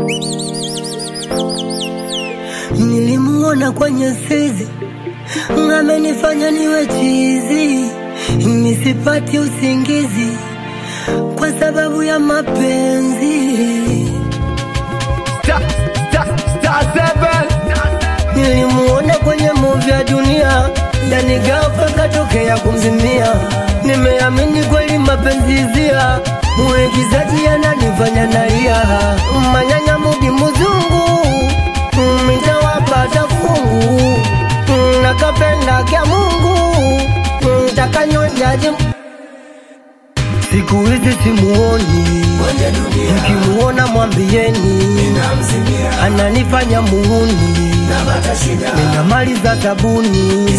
Nilimuona kwenye sezi, amenifanya niwe chizi, nisipati usingizi kwa sababu ya mapenzi. Star, star, star seven. Nilimuona kwenye movie ya dunia, ndani ghafla katokea kumzimia. Nimeamini kweli mapenzi hisia, muigizaji ananifanya nalia. Manyanya mudi muzungu, mm, nitawapata fungu Mm, nakapenda kya Mungu Mm, takanyonjaji siku hizi simuoni, mkimuona mwambieni ananifanya muhuni, nina mali za sabuni.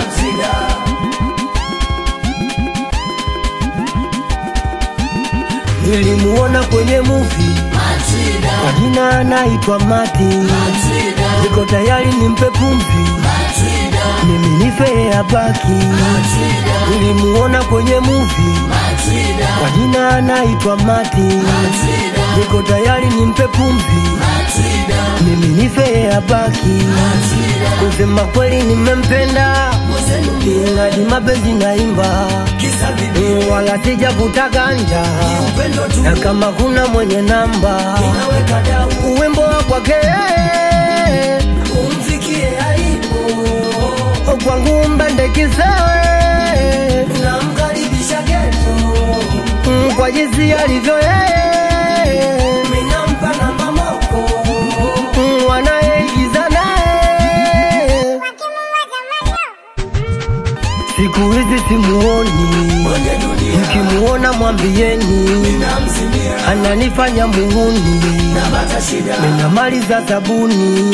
Nilimuona kwenye muvi kwa jina anaitwa Mati, niko tayari nimpe pumzi, mimi nife abaki. Nilimuona kwenye muvi kwa jina anaitwa Mati, niko tayari nimpe pumzi, mimi nife abaki. Kusema kweli nimempenda, ingadi mapenzi naimba, Mm, wala sijavuta ganja, na kama kuna mwenye namba uwimbo wa kwake umfikie alipo, kwangu mbende kisewe, namkaribisha geto Mm, kwa jinsi alivyo yeye, minampa namba moko Mm, wanayeigiza naye siku hizi simuoni, mkimuona mwambieni ananifanya muhuni, nina mali za sabuni.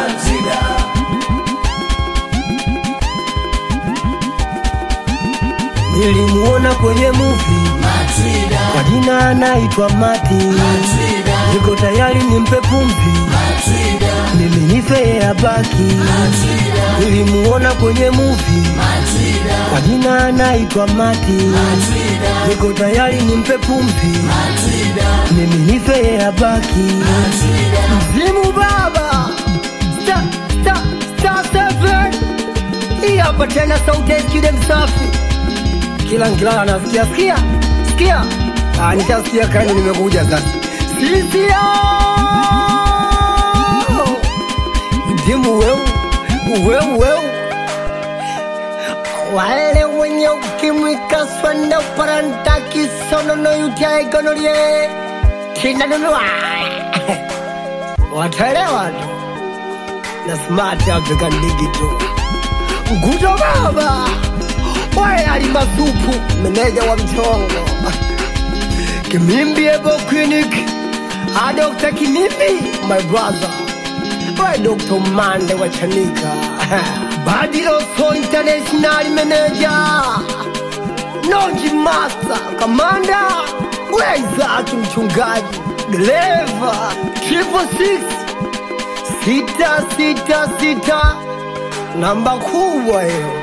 Nilimuona kwenye muvi kwa jina anaitwa Mati, niko tayari nimpe pumzi, mimi nife abaki. Nilimuona kwenye muvi kwa jina anaitwa Mati, niko tayari nimpe pumzi, mimi nife abaki. Mzimu baba Star, star, star seven. Hii hapa tena sauti ya Skide Msafi kila nkilala anasikia sikia sikia, ah, nishasikia kani, nimekuja sasa. Sisia ndimu weu weu weu, wale wenye ukimwi kaswa na paranta kisono no yutia gonorie tinanunua wataelewa tu na smart African digital Guto baba Wae ali masupu meneja wa mchongo Kimimbi Ebo Clinic Ah Dr. Kimimbi my brother Wae Dr. Mande wa Chanika Badi Oso International Manager Nonji Master Kamanda Wae Isaki mchungaji Dereva Triple Six Sita sita sita Namba kubwa hiyo